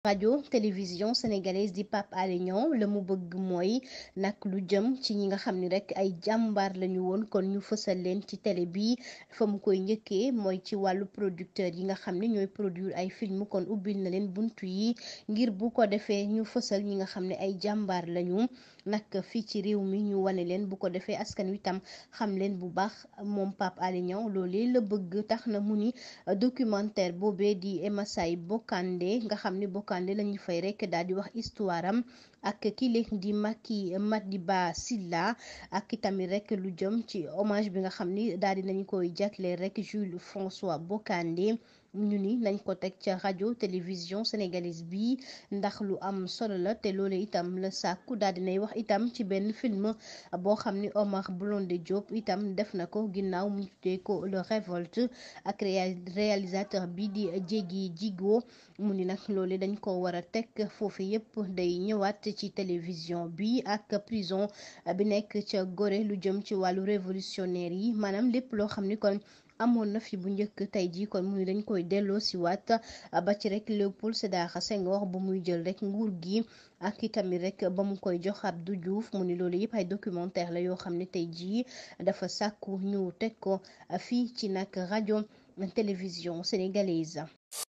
rajo télévision sénégalaise di Pape Alé Niang la mu bëgg mooy nag lu jëm ci ñi nga xam ni rek ay jàmbaar lañu woon kon ñu fësal leen ci télé bi fa mu koy njëkkee mooy ci wàllu producteur yi nga xam ne ñooy produire ay film kon ubbil na leen buntu yi ngir bu ko defee ñu fësal ñi nga xam ne ay jàmbaar lañu nag fii ci réew mi ñu wane leen bu ko defee askan wi tam xam leen bu baax moom Pape Alé Niang loolee la bëgg tax na mu ni documentaire boobee di Emasay Bokande nga xam ne Bokande lañu fay rek daal di wax histoire am ak kile di Macky Madiba Silla ak itamit rek lu jëm ci hommage bi nga xam ni daal di nañu koy jagleel rek Jules François Bokande ñu ni nañ ko teg ca rajo télévision sénégalaise bi ndax lu am solo la te loolu itam la sàkku daal dinay wax itam ci benn film boo xam ni Omar Blondé Diop itam def na ko ginnaaw mu tuddee ko le révolte ak réalisateur bi di Diégui Djigo mu ni nag loolu dañ ko war a teg foofu yépp day ñëwaat ci télévision bi ak prison bi nekk ca Gorée lu jëm ci wàllu révolutionnaire yi maanaam lépp loo xam ni kon amoon na fi bu njëkk tey jii kon mu ni dañ koy delloo si waat ba ci rek Léopold Sédar Senghor ba muy jël rek nguur gi ak itamit rek ba mu koy jox Abdou Diouf mu ni loolu yëpp ay documentaire la yoo xam ne tey jii dafa sàkku ñu teg ko fii ci nag rajo télévision sénégalaise